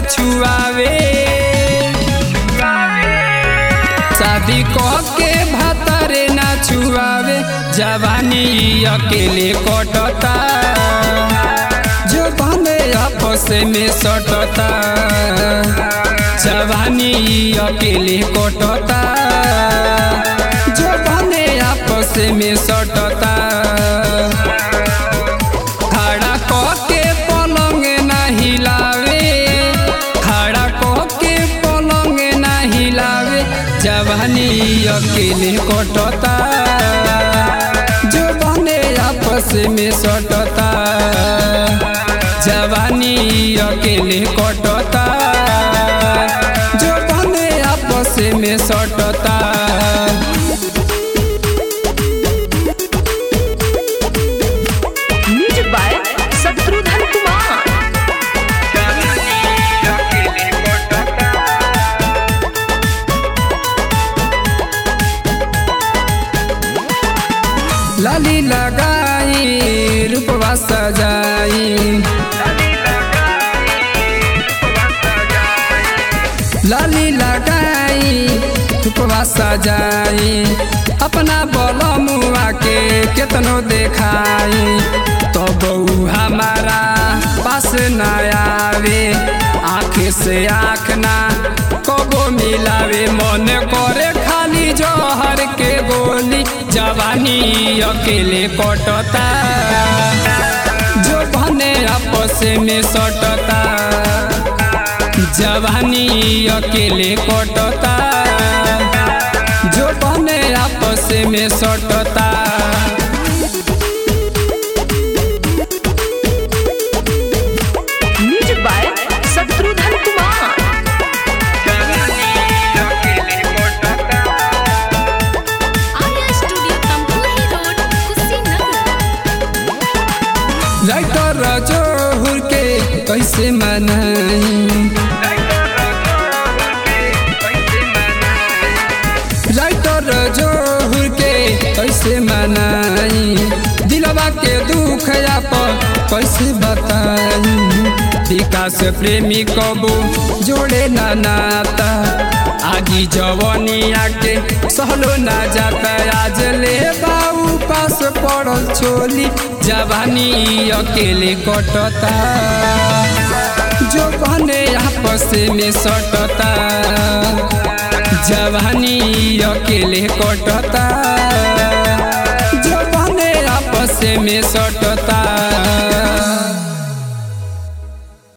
छुआवे शादी कह के भातारे ना छुआवे जवानी अकेले कटता जो बने आपस में सटता जवानी अकेले कटता जो बने आपस में सटता खड़ा कह के पलंग ना हिलावे खड़ा कह के पलंग ना हिलावे जवानी अकेले कटता जो बने आपस में सटता जवानी अकेले कटता जो बने आपस में सटता म्यूजिक बाय शत्रुघ्न कुमार लाली लगाई रूपवा सजाई लाली लगाई रूपवा सजाई अपना बलमुआ के केतनो देखाई तो बहू हमारा पास न आवे आँख से आँख ना कबो मिलावे मन करे खाली जहर के गोली जवानी अकेले कटता जो बने आपस में सटता जवानी अकेले कटता जो बने आपस में सटता music by Shatrughan Kumar Arya studio Tamkuhi road Kushinagar writer जोहुर के कैसे मनाई राइटर जोहुर के कैसे मनाई दिलवा के दुख पर कैसे बताई विकास प्रेमी कबो जोड़े ना नाता आगी जवनिया के सहलो ना जाता आज ले बाऊ पास पड़ल छोली जवानी अकेले कटता जो बने आपस में सटता जवानी अकेले कटता जो बने आपस में सटता